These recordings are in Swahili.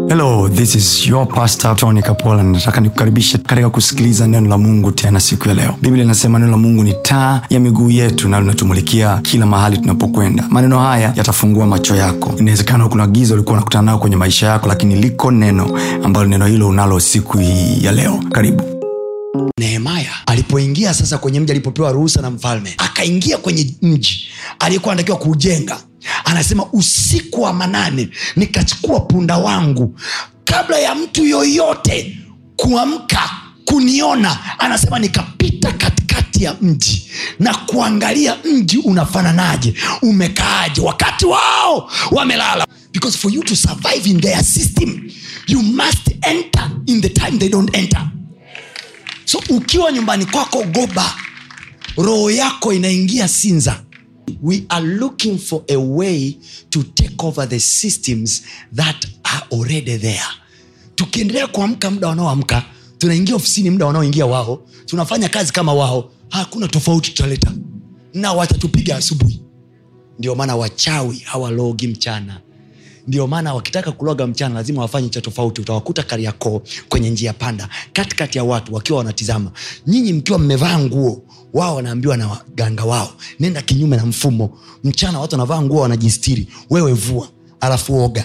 hello this is your pastor tony kapola nataka nikukaribishe katika kusikiliza neno la mungu tena siku ya leo biblia inasema neno la mungu ni taa ya miguu yetu na linatumulikia kila mahali tunapokwenda maneno haya yatafungua macho yako inawezekana kuna giza ulikuwa unakutana nao kwenye maisha yako lakini liko neno ambalo neno hilo unalo siku hii ya leo karibu nehemaya alipoingia sasa kwenye mji alipopewa ruhusa na mfalme akaingia kwenye mji aliyekuwa anatakiwa kuujenga anasema usiku wa manane nikachukua punda wangu kabla ya mtu yoyote kuamka kuniona anasema nikapita katikati ya mji na kuangalia mji unafananaje umekaaje wakati wao wamelala because for you to survive in their system you must enter in the time they don't enter so ukiwa nyumbani kwako goba roho yako inaingia sinza we are looking for a way to take over the systems that are already there tukiendelea kuamka muda wanaoamka tunaingia ofisini muda wanaoingia wao tunafanya kazi kama wao hakuna tofauti tutaleta na watatupiga asubuhi ndio maana wachawi hawalogi mchana ndio maana wakitaka kuloga mchana lazima wafanye cha tofauti utawakuta kariakoo kwenye njia panda katikati ya watu wakiwa wanatizama nyinyi mkiwa mmevaa nguo wao wanaambiwa na waganga wao nenda kinyume na mfumo mchana watu wanavaa nguo wanajistiri wewe vua alafu oga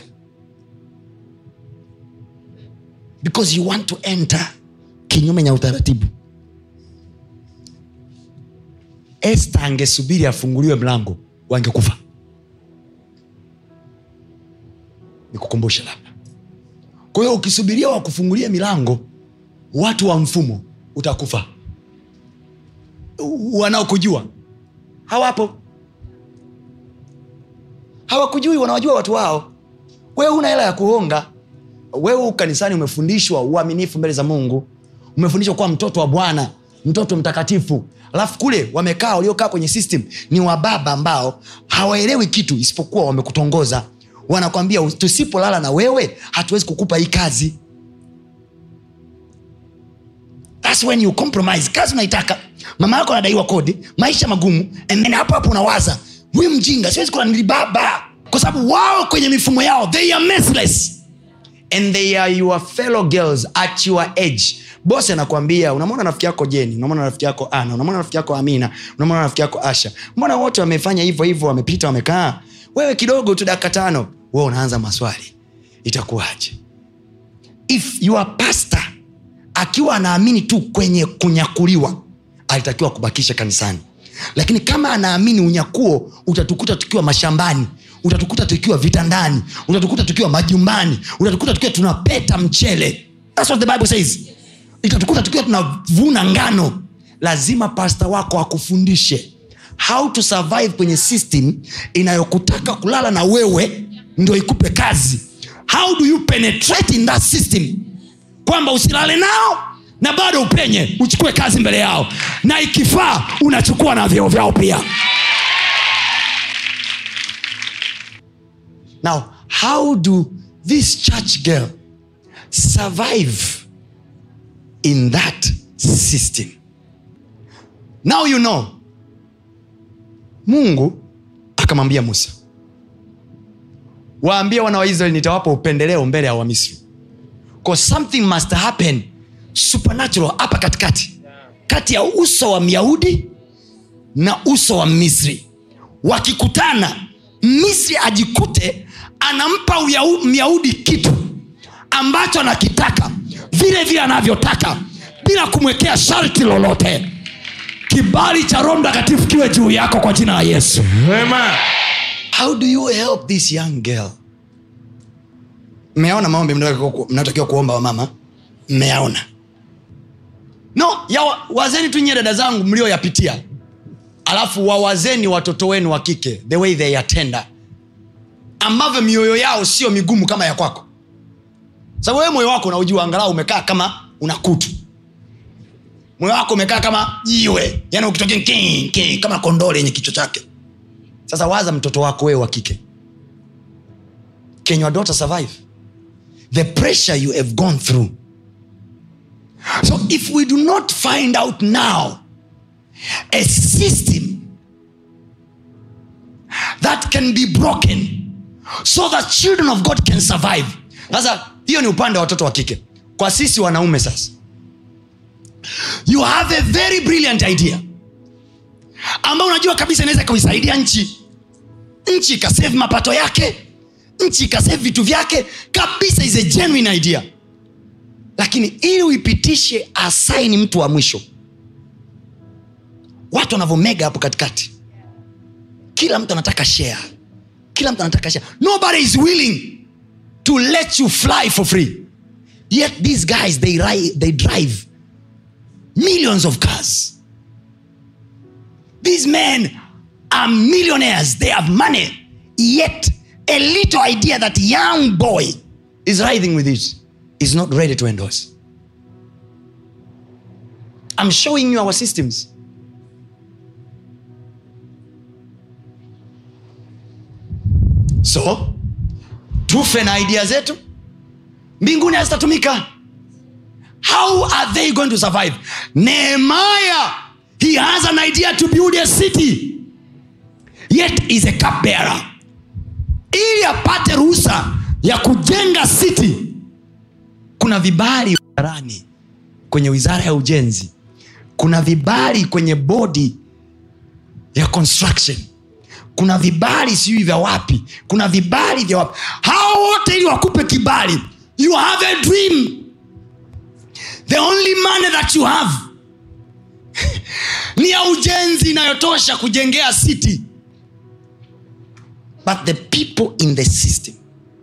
because you want to enter kinyume na utaratibu este angesubiri afunguliwe mlango wangekufa nikukumbushe labda kwa hiyo ukisubiria wakufungulia milango watu wa mfumo utakufa wanaokujua hawapo hawakujui wanawajua watu wao wewe una hela ya kuhonga wewe kanisani umefundishwa uaminifu mbele za mungu umefundishwa kuwa mtoto wa bwana mtoto mtakatifu alafu kule wamekaa waliokaa kwenye system ni wababa ambao hawaelewi kitu isipokuwa wamekutongoza wanakwambia tusipolala na wewe hatuwezi kukupa hii kazi That's when you compromise kazi unaitaka mama yako anadaiwa kodi maisha magumu and then hapo hapo unawaza huyu mjinga siwezi kula nilibaba kwa sababu wao kwenye mifumo yao they are merciless and they are your fellow girls at your age bosi anakwambia unamwona rafiki yako jeni unamwona rafiki yako ana unamwona rafiki yako amina unamwona rafiki yako asha mbona wote wamefanya hivyo hivyo wamepita wamekaa wewe kidogo tu dakika tano wewe unaanza maswali itakuwaje if your pastor akiwa anaamini tu kwenye kunyakuliwa alitakiwa kubakisha kanisani lakini kama anaamini unyakuo utatukuta tukiwa mashambani utatukuta tukiwa vitandani utatukuta tukiwa majumbani utatukuta tukiwa tunapeta mchele That's what the bible says itatukuta tukiwa tunavuna ngano lazima pasta wako akufundishe how to survive kwenye system inayokutaka kulala na wewe ndio ikupe kazi how do you penetrate in that system kwamba usilale nao na bado upenye uchukue kazi mbele yao na ikifaa unachukua na vyeo vyao pia now how do this church girl survive in that system now you know mungu akamwambia musa waambie wana wa israeli nitawapa upendeleo mbele ya wamisri Cause something must happen supernatural hapa katikati kati ya uso wa myahudi na uso wa misri wakikutana misri ajikute anampa Uyau- myahudi kitu ambacho anakitaka vile vile anavyotaka bila kumwekea sharti lolote kibali cha roho mtakatifu kiwe juu yako kwa jina la yesu how do you help this young girl mmeaona maombi mnayotakiwa ku- mnayotakiwa kuomba wamama mmeyaona no ya wa- wazeni tu nyie dada zangu mlioyapitia alafu wawazeni watoto wenu wa kike the way they attenda ambavyo mioyo yao sio migumu kama ya kwako sababu wewe moyo wako unaujua angalau umekaa kama una kutu moyo wako umekaa kama jiwe yani ukitokea king, king, kama kondole yenye kichwa chake sasa waza mtoto wako wewe wa kike can your daughter survive the pressure you have gone through so if we do not find out now a system that can be broken so that children of god can survive sasa hiyo ni upande wa watoto wa kike kwa sisi wanaume sasa you have a very brilliant idea ambao unajua kabisa inaweza ikaisaidia nchi nchi ikasave mapato yake nchi ikasave vitu vyake kabisa is a genuine idea lakini ili uipitishe asaini mtu wa mwisho watu wanavyomega hapo katikati kila mtu anataka share kila mtu anataka share nobody is willing to let you fly for free yet these guys they, ri- they drive millions of cars these men are millionaires they have money yet a little idea that young boy is riding with it is not ready to endorse i'm showing you our systems so tufe na idea zetu mbinguni hazitatumika how are they going to survive nehemiah he has an idea to build a city yet is a cup bearer ili apate ruhusa ya kujenga city kuna vibali wizarani kwenye wizara ya ujenzi kuna vibali kwenye bodi ya construction kuna vibali sijui vya wapi kuna vibali vya wapi hao wote ili wakupe kibali you have a dream the only money that you have ni ya ujenzi inayotosha kujengea city but the people in the system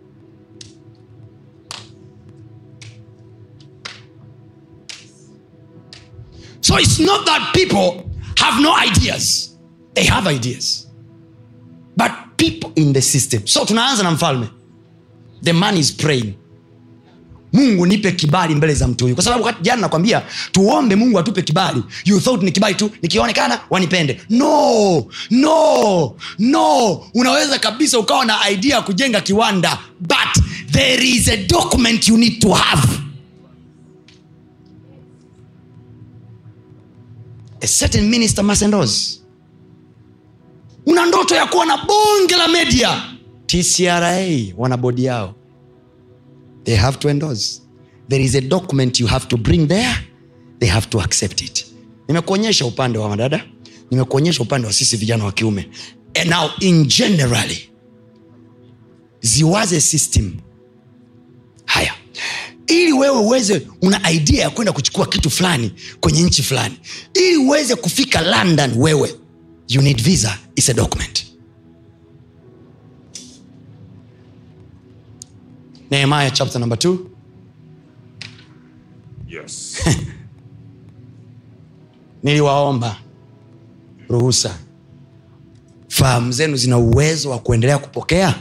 so it's not that people have no ideas they have ideas but people in the system so tunaanza na mfalme the man is praying mungu nipe kibali mbele za mtu huyu kwa sababu wakati jana nakwambia tuombe mungu atupe kibali you thought ni kibali tu nikionekana wanipende no no no unaweza kabisa ukawa na idea ya kujenga kiwanda but there is a document you need to have a certain minister must endorse una ndoto ya kuwa na bonge la media tcra wana bodi yao they have to endorse there is a document you have to bring there they have to accept it nimekuonyesha upande wa madada nimekuonyesha upande wa sisi vijana wa kiume and now in generally ziwaze system haya ili wewe uweze una idea ya kwenda kuchukua kitu fulani kwenye nchi fulani ili uweze kufika london wewe you need visa is a document nehemiah chapter number 2 Yes. niliwaomba ruhusa fahamu zenu zina uwezo wa kuendelea kupokea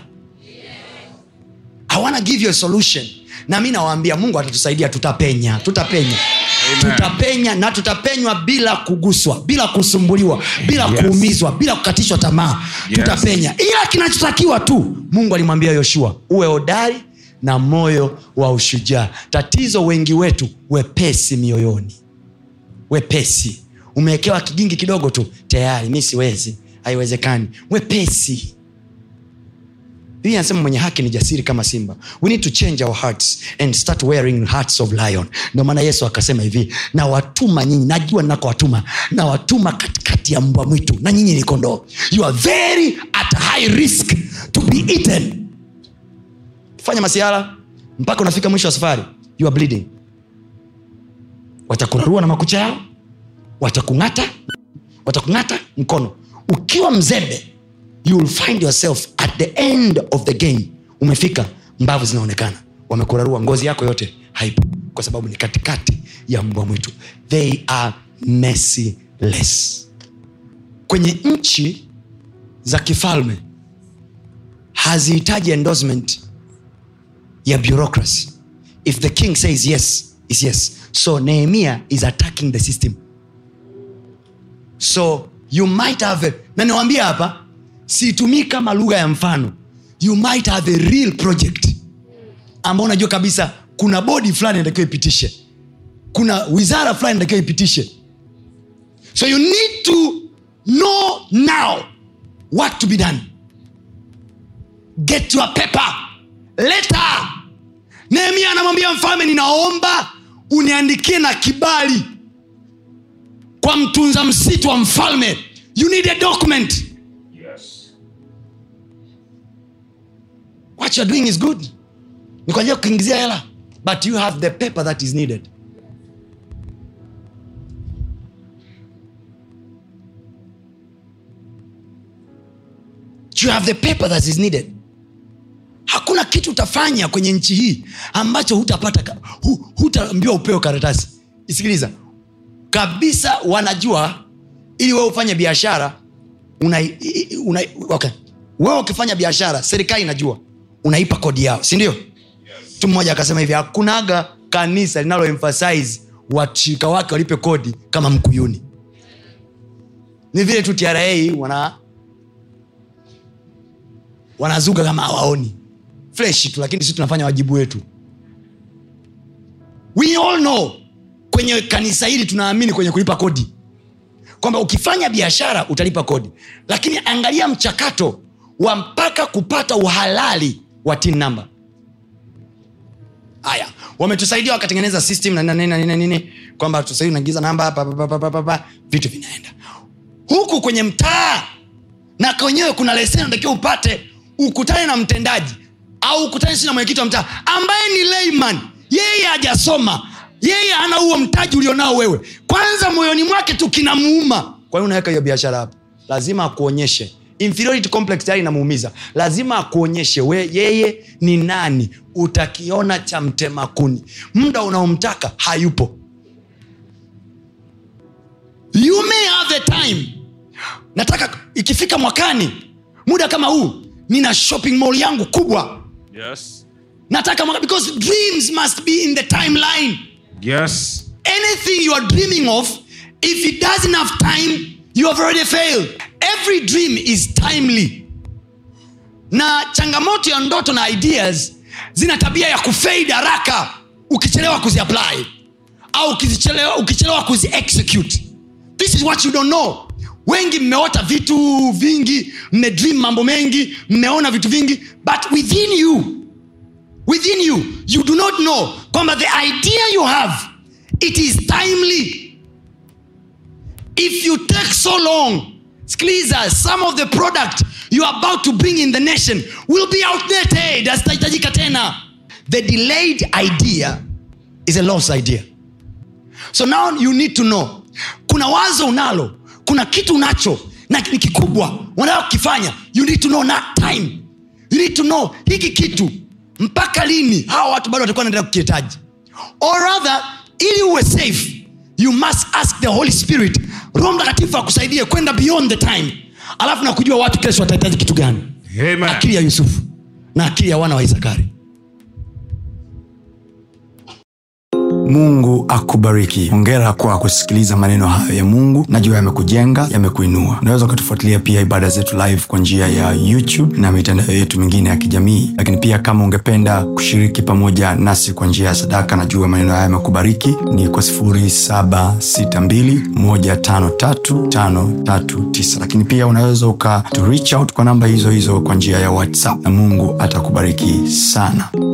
i wanna give you a solution na mi nawaambia mungu atatusaidia tutapenya tutapenya Amen. tutapenya na tutapenywa bila kuguswa bila kusumbuliwa bila Yes. kuumizwa bila kukatishwa tamaa Yes. tutapenya ila kinachotakiwa tu mungu alimwambia yoshua uwe hodari na moyo wa ushujaa tatizo wengi wetu wepesi mioyoni wepesi umewekewa kigingi kidogo tu tayari mi siwezi haiwezekani wepesi biblia anasema mwenye haki ni jasiri kama simba we need to change our hearts and start wearing hearts of lion ndio maana yesu akasema hivi na watuma nyinyi najua ninakowatuma na watuma katikati ya mbwa mwitu na nyinyi ni kondoo you are very at high risk to be eaten fanya masiara mpaka unafika mwisho wa safari you are bleeding watakurarua na makucha yao watakung'ata watakung'ata mkono ukiwa mzembe you will find yourself at the end of the game umefika mbavu zinaonekana wamekurarua ngozi yako yote haipo kwa sababu ni katikati ya mbwa mwitu they are merciless kwenye nchi za kifalme hazihitaji endorsement ya bureaucracy if the king says yes is yes so nehemia is attacking the system so you might have a, na niwambia hapa siitumii kama lugha ya mfano you might have a real project ambao unajua kabisa kuna bodi fulani inatakiwa ipitishe kuna wizara fulani inatakiwa ipitishe so you need to know now what to be done get your paper letter nehemia anamwambia mfalme ninaomba uniandikie na kibali kwa mtunza msitu wa mfalme you need a document Yes. what you're doing is good ni kwa ajili ya kuingizia hela but you have the paper that is needed you have the paper that is needed hakuna kitu utafanya kwenye nchi hii ambacho hutapata ka- hu, hutaambiwa upewe karatasi isikiliza kabisa wanajua ili wewe ufanye biashara una, i- i- una, okay. wewe ukifanya biashara serikali inajua unaipa kodi yao sindio mtu mmoja akasema hivi hakunaga kanisa linalo emphasize washirika wake walipe kodi kama mkuyuni ni vile tu tra wana wanazuga kama hawaoni fresh tu lakini sisi tunafanya wajibu wetu we all know kwenye kanisa hili tunaamini kwenye kulipa kodi kwamba ukifanya biashara utalipa kodi lakini angalia mchakato wa mpaka kupata uhalali wa tin namba haya wametusaidia wakatengeneza system na nini na nini na nini kwamba tusaidia unaingiza namba hapa, hapa, hapa, hapa, hapa, vitu vinaenda huku kwenye mtaa na kwenyewe kuna leseni unatakiwa upate ukutane na mtendaji au ukutane si na mwenyekiti wa mtaa ambaye ni layman yeye hajasoma yeye ana huo mtaji ulionao wewe kwanza moyoni mwake tu kinamuuma kwa hiyo unaweka hiyo biashara hapa lazima akuonyeshe inferiority complex tayari inamuumiza lazima akuonyeshe we yeye ni nani utakiona cha mtema kuni muda unaomtaka hayupo you may have the time nataka ikifika mwakani muda kama huu nina shopping mall yangu kubwa Yes. nataka mwaka, because dreams must be in the timeline Yes. anything you are dreaming of if it doesn't have time you have already failed every dream is timely na changamoto ya ndoto na ideas zina tabia ya kufade haraka ukichelewa kuziapply au ukizichelewa- ukichelewa kuziexecute this is what you don't know wengi mmeota vitu vingi mmedream mambo mengi mmeona vitu vingi but within you within you you do not know kwamba the idea you have it is timely if you take so long skiliza some of the product you are about to bring in the nation will be outdated hazitahitajika tena the delayed idea is a lost idea so now you need to know kuna wazo unalo kuna kitu unacho na ni kikubwa unataka kukifanya you need to know not time you need to know hiki kitu mpaka lini hawa watu bado watakuwa naendelea kukihitaji or rather ili uwe safe you must ask the holy spirit roho mtakatifu akusaidie kwenda beyond the time alafu na kujua watu kesho watahitaji kitu gani Amen. akili ya yusufu na akili ya wana wa isakari mungu akubariki hongera kwa kusikiliza maneno hayo ya mungu najua yamekujenga yamekuinua unaweza ukatufuatilia pia ibada zetu live kwa njia ya youtube na mitandao yetu mingine ya kijamii lakini pia kama ungependa kushiriki pamoja nasi kwa njia ya sadaka najua maneno haya yamekubariki ni kwa 762153539 lakini pia unaweza uka to reach out kwa namba hizo hizo kwa njia ya whatsapp na mungu atakubariki sana